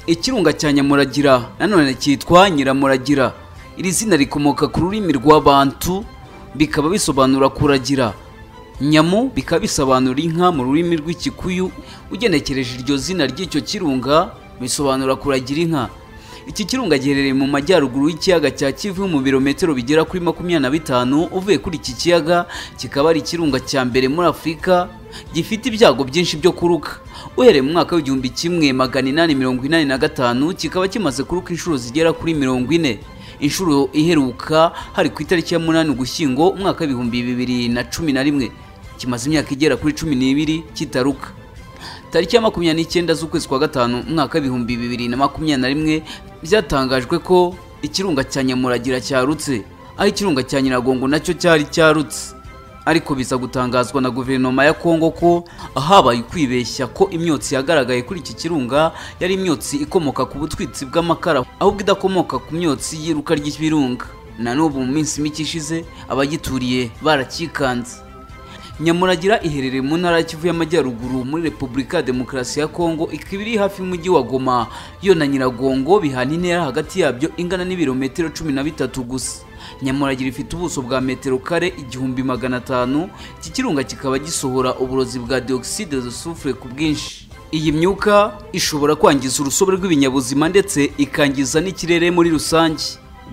ikirunga cya nyamuragira nanone cyitwa nyiramuragira iri zina rikomoka ku rurimi rw'abantu bikaba bisobanura kuragira nyamu bikaba bisobanura inka mu rurimi rw'ikikuyu ugenekereje iryo zina ry'icyo kirunga bisobanura kuragira inka iki kirunga giherereye mu majyaruguru y'ikiyaga cya kivu mu birometero bigera kuri makumyabiri na bitanu uvuye kuri iki kiyaga kikaba ari ikirunga cya mbere muri afurika gifite ibyago byinshi byo kuruka uhereye mu mwaka w'igihumbi kimwe magana inani mirongo inani na gatanu kikaba kimaze kuruka inshuro zigera kuri mirongo ine inshuro iheruka hari ku itariki ya munani ugushyingo umwaka w'ibihumbi bibiri na cumi na rimwe kimaze imyaka igera kuri cumi n'ibiri kitaruka tariki ya makumyabiri n'icyenda z'ukwezi kwa gatanu umwaka w'ibihumbi bibiri na makumyabiri na rimwe byatangajwe ko ikirunga cya nyamuragira cyarutse aho ikirunga cya nyiragongo nacyo cyari cyarutse ariko biza gutangazwa na guverinoma ya kongo ko habaye ukwibeshya ko imyotsi yagaragaye kuri iki kirunga yari imyotsi ikomoka ku butwitsi bw'amakara ahubwo idakomoka ku myotsi y'iruka ry'ibirunga na n'ubu mu minsi mike ishize abagituriye barakikanze nyamuragira iherereye mu ntara Kivu y'amajyaruguru muri repubulika ya demokarasi ya kongo ikaba iri hafi y'umujyi wa goma yo na nyiragongo bihana intera hagati yabyo ingana n'ibirometero cumi na bitatu gusa nyamuragira ifite ubuso bwa metero kare igihumbi magana atanu iki kirunga kikaba gisohora uburozi bwa dioxide de soufre ku bwinshi iyi myuka ishobora kwangiza urusobe rw'ibinyabuzima ndetse ikangiza n'ikirere muri rusange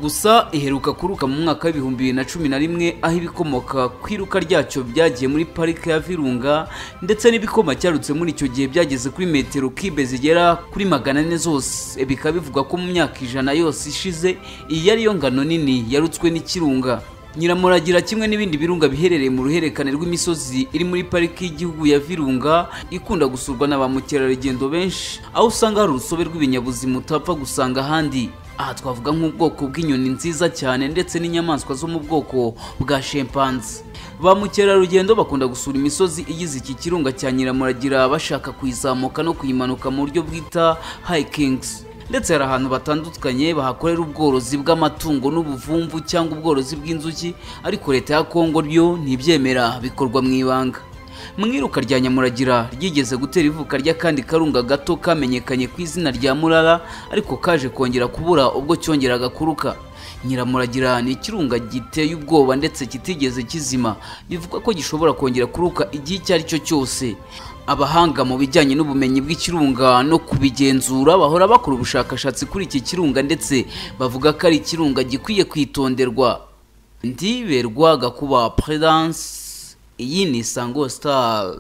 gusa iheruka kuruka mu mwaka w'ibihumbi bibiri na cumi na rimwe aho ibikomoka ku iruka ryacyo byagiye muri parike ya virunga ndetse n'ibikoma cyarutse muri icyo gihe byageze kuri metero kibe zigera kuri magana ane zose bikaba bivugwa ko mu myaka ijana yose ishize iyi ari yo ngano nini yarutswe n'ikirunga nyiramuragira kimwe n'ibindi birunga biherereye mu ruhererekane rw'imisozi iri muri pariki y'igihugu ya virunga ikunda gusurwa na ba mukerarugendo benshi aho usanga hari urusobe rw'ibinyabuzima utapfa gusanga ahandi aha twavuga nk'ubwoko bw'inyoni nziza cyane ndetse n'inyamaswa zo mu bwoko bwa shempanze ba mukerarugendo bakunda gusura imisozi igize iki kirunga cya nyiramuragira bashaka kuyizamuka no kuyimanuka mu buryo bwita hikings ndetse hari ahantu batandukanye bahakorera ubworozi bw'amatungo n'ubuvumvu cyangwa ubworozi bw'inzuki ariko leta ya kongo ryo ntibyemera bikorwa mu ibanga mu iruka rya nyamuragira ryigeze gutera ivuka ry'akandi karunga gato kamenyekanye ku izina rya murara ariko kaje kongera kubura ubwo cyongeraga kuruka nyiramuragira ni ikirunga giteye ubwoba ndetse kitigeze kizima bivugwa ko gishobora kongera kuruka igihe icyo ari cyo cyose abahanga mu bijyanye n'ubumenyi bw'ikirunga no kubigenzura bahora bakora ubushakashatsi kuri iki kirunga ndetse bavuga ko ari ikirunga gikwiye kwitonderwa ndiberwa gakuba peredanse iyi ni isango sitari